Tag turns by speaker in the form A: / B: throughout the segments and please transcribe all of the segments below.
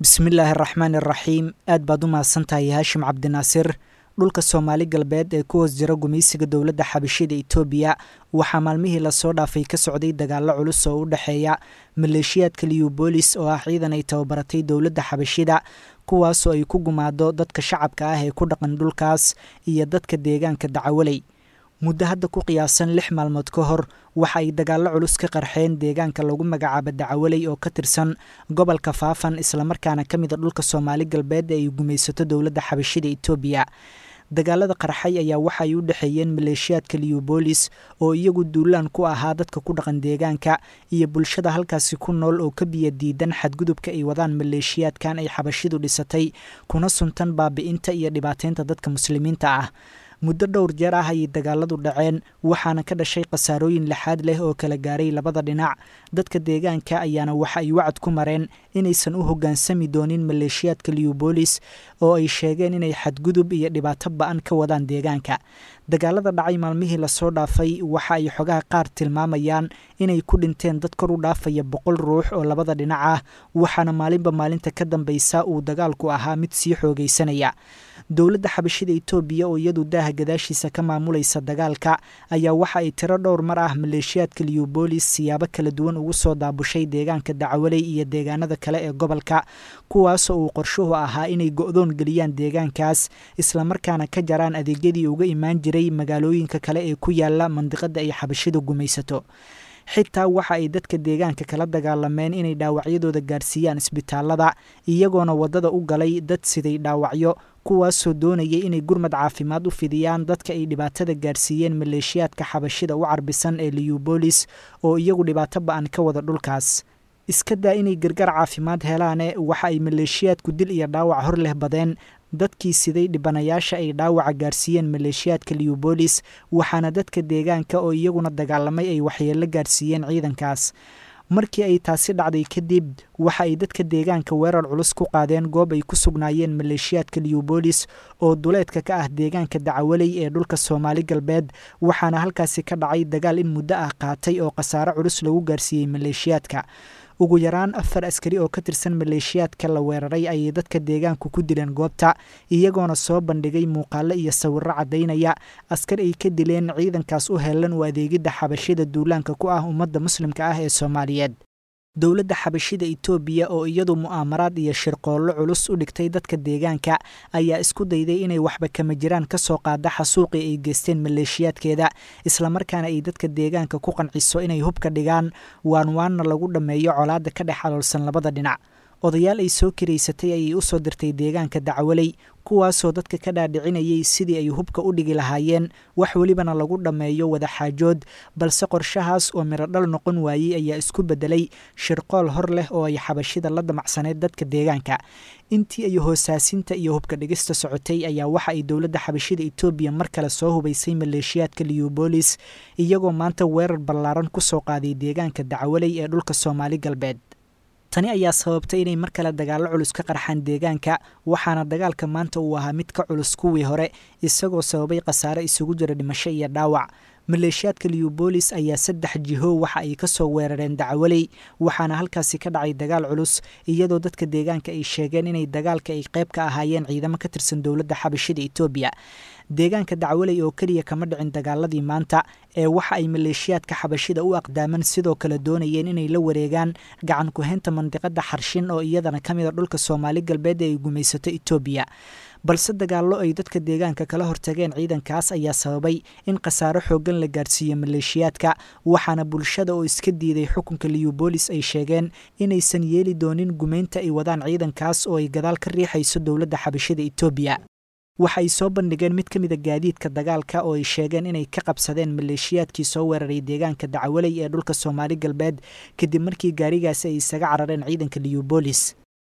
A: bismillaahi araxmaan iraxiim aad baad u mahadsantahay haashim cabdinaasir dhulka soomaali galbeed ee ku hoos jira gumaysiga dowladda xabashida itoobiya waxaa maalmihii lasoo dhaafay ka socday dagaallo culus oo u dhexeeya maleeshiyaadka liyubolis oo ah ciidan ay tababaratay dowladda xabashida kuwaasoo ay ku gumaado dadka shacabka ah ee ku dhaqan dhulkaas iyo dadka deegaanka dacawaley muddo hadda ku qiyaasan lix maalmood ka hor waxa ay dagaallo culus ka qarxeen deegaanka lagu magacaabo dacawaley oo ka tirsan gobolka faafan islamarkaana ka mida dhulka soomaali galbeed ee ay gumaysato dowladda xabashida itoobiya dagaalada qarxay ayaa waxa ay u dhexeeyeen maleeshiyaadka liyubolis oo iyagu duulaan ku ahaa dadka ku dhaqan deegaanka iyo bulshada halkaasi ku nool oo ka biya diidan xadgudubka ay wadaan maleeshiyaadkan ay xabashidu dhisatay kuna suntan baabi'inta iyo dhibaateynta dadka muslimiinta ah muddo dhowr jeer ah ayay dagaaladu dhaceen waxaana ka dhashay khasaarooyin lixaad leh oo kala gaaray labada dhinac dadka deegaanka ayaana waxa ay wacad ku mareen inaysan u hoggaansami doonin maleeshiyaadka liyubolis oo ay sheegeen inay xadgudub iyo dhibaato ba-an ka wadaan deegaanka dagaalada dhacay maalmihii lasoo dhaafay waxa ay xogaha qaar tilmaamayaan inay ku dhinteen dad kor u dhaafaya boqol ruux oo labada dhinac ah waxaana maalinba maalinta ka dambaysa uu dagaalku ahaa mid sii xoogaysanaya dowladda xabashida itoobiya oo iyadu daaha gadaashiisa ka maamulaysa dagaalka ayaa waxa ay tiro dhowr mar ah maleeshiyaadka liyubolis siyaabo kala duwan ugu soo daabushay deegaanka dacwaley iyo deegaanada kale ee gobolka kuwaasoo uu qorshuhu ahaa inay go-doon geliyaan deegaankaas islamarkaana ka jaraan adeegyadii uga imaan jiray magaalooyinka kale ee ku yaala mandiqada ay xabashidu gumaysato xitaa waxa ay dadka deegaanka kala dagaalameen inay dhaawacyadooda gaarsiiyaan isbitaalada iyagoona waddada u galay dad siday dhaawacyo kuwaasoo doonayay inay gurmad caafimaad u fidiyaan dadka ay dhibaatada gaarsiiyeen maleeshiyaadka xabashida u carbisan ee liyubolis oo iyagu dhibaato ba-an ka wada dhulkaas iska daa inay gargar caafimaad helaane waxa ay maleeshiyaadku dil iyo dhaawac hor leh badeen dadkii siday dhibanayaasha ay dhaawaca gaarsiiyeen maleeshiyaadka liyubolis waxaana dadka deegaanka oo iyaguna dagaalamay ay waxyeello gaarsiiyeen ciidankaas markii ay taasi dhacday kadib waxa ay dadka deegaanka weerar culus ku qaadeen goob ay ku sugnaayeen maleeshiyaadka liyubolis oo duleedka ka ah deegaanka dacawaley ee dhulka soomaali galbeed waxaana halkaasi ka dhacay dagaal in muddo ah qaatay oo khasaare culus lagu gaarsiiyey maleeshiyaadka ugu yaraan afar askari oo ka tirsan maleeshiyaadka la weeraray ayay dadka deegaanku ku dileen goobta iyagoona soo bandhigay muuqaalo iyo sawirro caddaynaya askar ay ka dileen ciidankaas u helan u adeegidda xabashida duulaanka ku ah ummadda muslimka ah ee soomaaliyeed dowladda xabashida itoobiya oo iyadu mu'aamaraad iyo shirqoollo culus u dhigtay dadka deegaanka ayaa isku dayday inay waxba kama jiraan ka soo qaada xasuuqii ay geysteen maleeshiyaadkeeda islamarkaana ay dadka deegaanka ku qanciso inay hubka dhigaan waan waanna lagu dhammeeyo colaadda ka dhex aloolsan labada dhinac odayaal ay soo kiraysatay ayay u soo dirtay deegaanka dacwaley kuwaasoo dadka ka dhaadhicinayay sidii ay hubka u dhigi lahaayeen wax welibana lagu dhammeeyo wadaxaajood balse qorshahaas oo mirodhal noqon waayey ayaa isku beddelay shirqool hor leh oo ay xabashida la damacsaneyd dadka deegaanka intii ay hoosaasinta iyo hubka dhigista socotay ayaa waxa ay dowladda xabashida itoobiya mar kale soo hubaysay maleeshiyaadka liyubolis iyagoo maanta weerar ballaaran ku soo qaaday deegaanka dacwaley ee dhulka soomaali galbeed tani ayaa sababtay inay mar kale dagaallo culus ka qarxaan deegaanka waxaana dagaalka maanta uu ahaa mid ka culus kuwii hore isagoo sababay khasaare isugu jira dhimasho iyo dhaawac maleeshiyaadka liyubolis ayaa saddex jiho waxa ay ka soo weerareen dacwaley waxaana halkaasi ka dhacay dagaal culus iyadoo dadka deegaanka ay sheegeen inay dagaalka ay qayb ka ahaayeen ciidamo ka tirsan dowladda xabashida itoobiya deegaanka dacwaley oo keliya kama dhicin dagaaladii maanta ee waxa ay maleeshiyaadka xabashida u aqdaaman sidoo kale doonayeen inay la wareegaan gacan ku-haynta mandiqada xarshin oo iyadana ka mid a dhulka soomaali galbeed ee ay gumaysato itoobiya balse dagaallo ay dadka deegaanka kala hortageen ciidankaas ayaa sababay in khasaaro xooggan la gaarsiiyo maleeshiyaadka waxaana bulshada oo iska diiday xukunka liyubolis ay sheegeen inaysan yeeli doonin gumaynta ay wadaan ciidankaas oo ay gadaal ka riixayso dowladda xabashida itoobiya waxa ay soo bandhigeen mid ka mida gaadiidka dagaalka oo ay sheegeen inay ka qabsadeen maleeshiyaadkii soo weeraray deegaanka dacwaley ee dhulka soomaali galbeed kadib markii gaarigaasi ay isaga carareen ciidanka liyubolis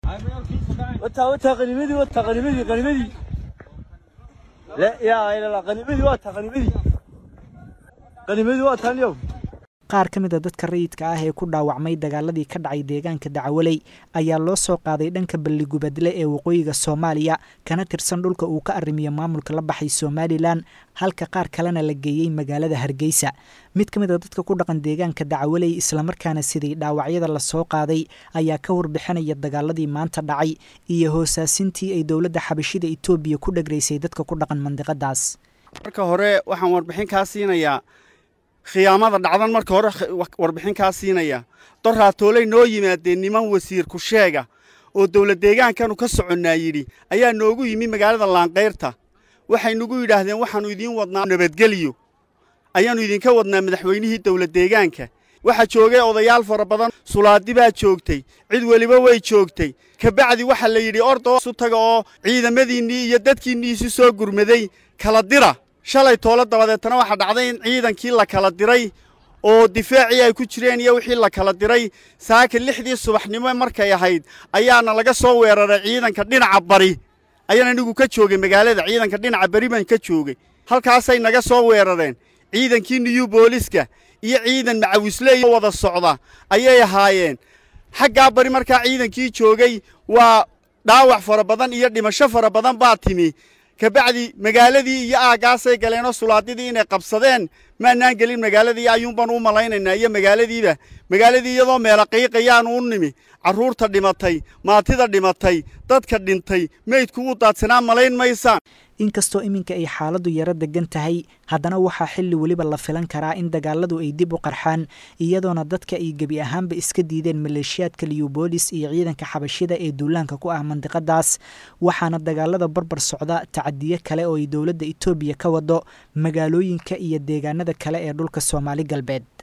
B: وتا وتا غنيمدي وتا غنيمدي غنيمدي لا يا إله الله غنيمدي وتا غنيمدي غنيمدي وتا اليوم
A: qaar ka mid a dadka rayidka ah ee ku dhaawacmay dagaaladii ka dhacay deegaanka dacwaley ayaa loo soo qaaday dhanka balligubadle ee waqooyiga soomaaliya kana tirsan dhulka uu ka arrimiyo maamulka la baxay somalilan halka qaar kalena la geeyey magaalada hargeysa mid ka mid a dadka ku dhaqan deegaanka dacwaley islamarkaana siday dhaawacyada lasoo qaaday ayaa ka warbixinaya dagaaladii maanta dhacay iyo hoosaasintii ay dowladda xabashida etoobiya ku dhegraysay dadka ku dhaqan mandiqadaas
C: marka hore waxaan warbixin kaa siinayaa khiyaamada dhacdan marka hore warbixin kaa siinaya doraatooley noo yimaadeen niman wasiir ku-sheega oo dowlad deegaankanu ka soconnaa yidhi ayaa noogu yimi magaalada laankayrta waxay nagu yidhaahdeen waxaannu idiin wadnaa nabadgelyo ayaannu idinka wadnaa madaxweynihii dowlad deegaanka waxaa joogay odayaal fara badan sulaadi baa joogtay cid weliba way joogtay kabacdi waxaa la yidhi ordoo isu taga oo ciidamadiinnii iyo dadkiinnii isu soo gurmaday kala dira shalay toolo dabadeetana waxaa dhacday in ciidankii la kala diray oo difaacii ay ku jireen iyo wixii la kala diray saaka lixdii subaxnimo markay ahayd ayaana laga soo weeraray ciidanka dhinaca bari ayaan anigu ka joogay magaalada ciidanka dhinaca bari baan ka joogay halkaasay naga soo weerareen ciidankii niyuu booliska iyo ciidan macawisleey wada socda ayay ahaayeen xaggaa bari markaa ciidankii joogay waa dhaawac fara badan iyo dhimasho fara badan baa timi kabacdi magaaladii iyo aaggaasay galeenoo sulaadidii inay qabsadeen maanaan gelin magaaladii ayuunbaan u malaynaynaa iyo magaaladiiba magaaladii iyadoo meela qiiqayaanu u nimi carruurta dhimatay maatida dhimatay dadka dhintay meydku u daadsanaa malayn maysaan
A: inkastoo iminka ay xaaladdu yaro degan tahay haddana waxaa xilli weliba la filan karaa in dagaaladu ay dib u qarxaan iyadoona dadka ay gebi ahaanba iska diideen maleeshiyaadka liyubolis iyo ciidanka xabashida ee duulaanka ku ah mandiqadaas waxaana dagaalada barbar socda tacadiyo kale oo ay dowladda etoobiya ka wado magaalooyinka iyo deegaanada kale ee dhulka soomaali galbeed